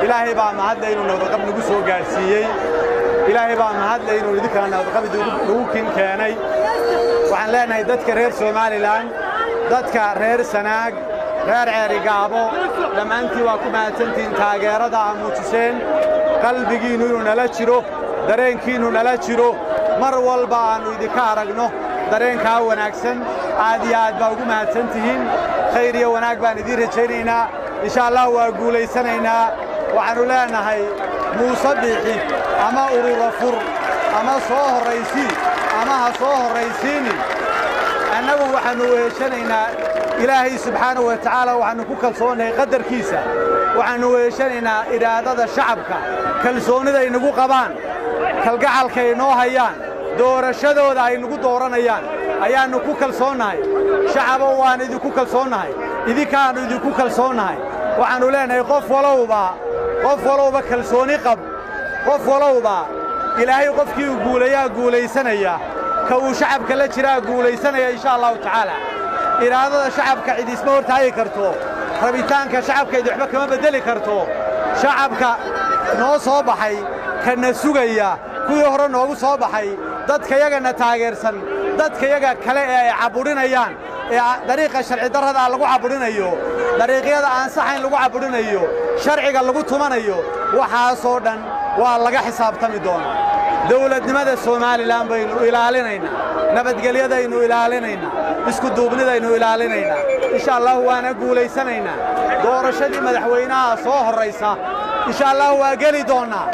ilaahay baa mahadle inuu nabadqab nagu soo gaadhsiiyey ilaahay baa mahadle inuu idinkana nabadqab nagu kin keenay waxaan leenahay dadka reer somalilan dadka reer sanaag reer ceerigaabo dhammaantiin waa ku mahadsantihiin taageerada aa muujiseen qalbigiinnu inuu nala jiro dareenkiinnu nala jiro mar walba aannu idinka aragno dareenkaa wanaagsan aad iyo aad baa ugu mahadsan tihiin khayr iyo wanaag baan idiin rajaynaynaa insha allah waa guulaysanaynaa waxaannu leenahay muuse biixi ama urura fur ama soo horraysii ama ha soo horraysiinin annagu waxaannu weeshanaynaa ilaahay subxaanahu wa tacaala waxaannu ku kalsoonnahay qadarkiisa waxaannu weeshanaynaa idhaadada shacabka kalsoonnida ay nagu qabaan kalgacalka ay noo hayaan doorashadooda ay nagu dooranayaan ayaannu ku kalsoonnahay shacabo waan idinku kalsoonnahay idinkaannu idinku kalsoonnahay waxaannu leenahay qof walowba qof walowba kalsooni qab qof walowba ilaahay qofkii uu guulayaa guulaysanaya ka uu shacabka la jiraa guulaysanaya insha allahu tacaala iraadada shacabka cid isma hortaagi karto rabitaanka shacabka cid waxba kama beddeli karto shacabka noo soo baxay kana sugaya kuwii hore noogu soo baxay dadkayagana taageersan dadkayaga kale ee ay cabudhinayaan ee dariiqa sharci darradaa lagu cabudhinayo dariiqyada aan saxayn lagu cabudhinayo sharciga lagu tumanayo waxaasoo dhan waa laga xisaabtami doonaa dawladnimada somalilan baynu ilaalinaynaa nabadgelyadaynu ilaalinaynaa iskuduubnidaynu ilaalinaynaa insha allahu waana guulaysanaynaa doorashadii madaxweynaha soo horraysa insha allahu waa geli doonnaa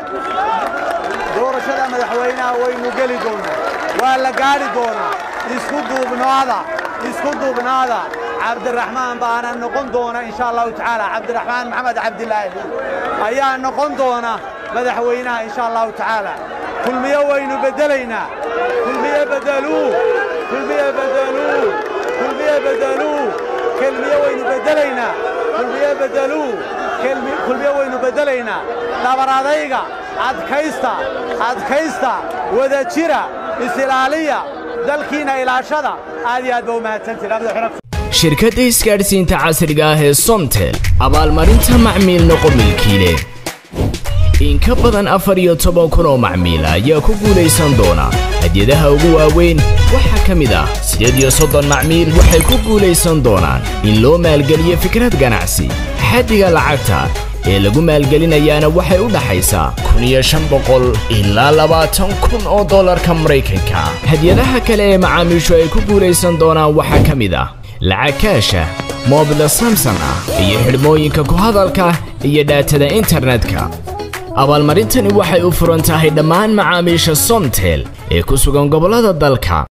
doorashada madaxweynaha waynu geli doonnaa waa la gaadhi doonaa isku duubnaada isku duubnaada cabdiraxmaan baana noqon doona insha allahu tacaala cabdiraxmaan maxamed cabdilaahi ayaa noqon doona madaxweynaha insha allahu tacaala kulmiye waynu beddelaynaa kulmiye beddeluu kulmiye beddeluu kulmiye beddeluu kelmiye waynu beddelaynaa kulmiye beddeluu kulmiye waynu beddelaynaa dhabaradayga adkaysta adkaysta wada jira isilaaliya dalkiinna ilaashada aad iyo aad ba u mahadsantihin shirkadda isgaadhsiinta casriga ah ee somtel abaalmarinta macmiil noqomilkiile in ka badan afar iyo toban kun oo macmiila ayaa ku guulaysan doona hadyadaha ugu waaweyn waxaa ka mid ah siddeed iyo soddon macmiil waxay ku guulaysan doonaan in loo maalgeliyo fikrad ganacsi xaddiga lacagta ee lagu maalgelinayaana waxay u dhaxaysaa kun iyo shan boqol ilaa labaatan kun oo dollarka maraykanka hadyadaha kale ee macaamiishu ay ku guulaysan doonaan waxaa ka mid ah lacag kaasha moobila samson ah iyo xidhmooyinka ku hadalka iyo dhaatada internetka abaalmarintani waxay u furan tahay dhammaan macaamiisha somtel ee ku sugan gobollada dalka